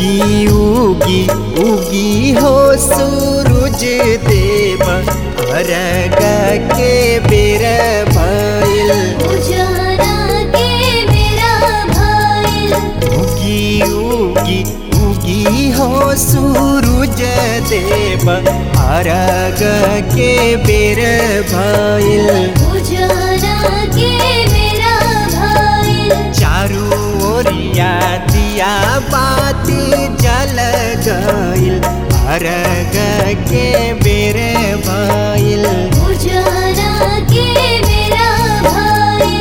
उगी उगी उगी हो सूरज देव अरग के बेर भइल उजाला के मेरा भाई उगी उगी उगी हो सूरज देव अरग के बेर भइल उजाला के मेरा भाई चारू ओरिया दिया बाती जल गइल अरग के बेर भइल उजाला के मेरा भाई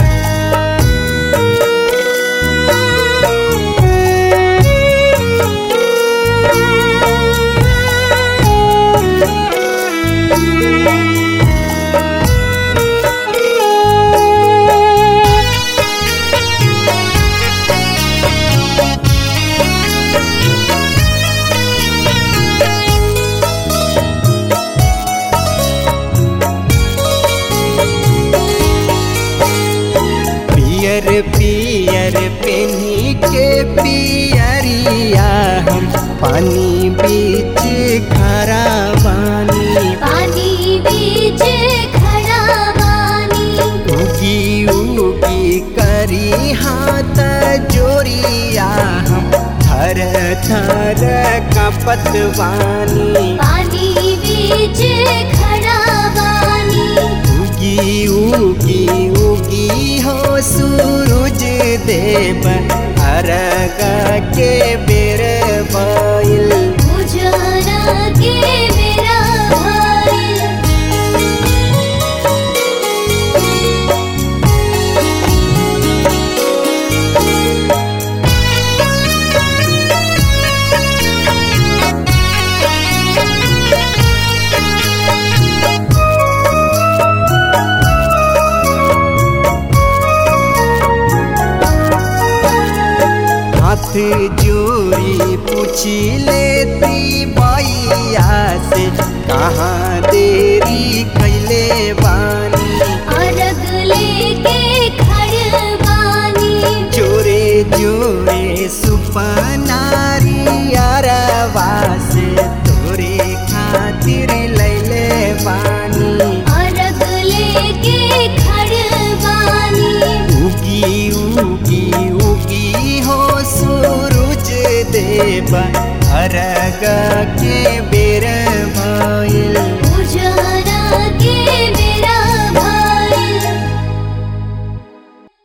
पियर पियर पेनी के पियरिया हम पानी बीच खरा बानी पानी बीच खड़ा बानी उगी उगी करी हाथ जोरिया हम थर थर कपत बानी पानी बीच खड़ा बानी उगी उगी उगी हो सूरज देव अरग के बेर भइल उजाला के मेरा भाई हाथ जोड़ी पूछी लेती बैया से कहाँ देरी कैले बानी अर्घ लेके खड़ बानी जोरे जोरे सुपनारी अरवा से तोरे खातिर लैले बानी अर्घ लेके खड़ बानी उगी उगी उगी हो सूरज देव अरग के बे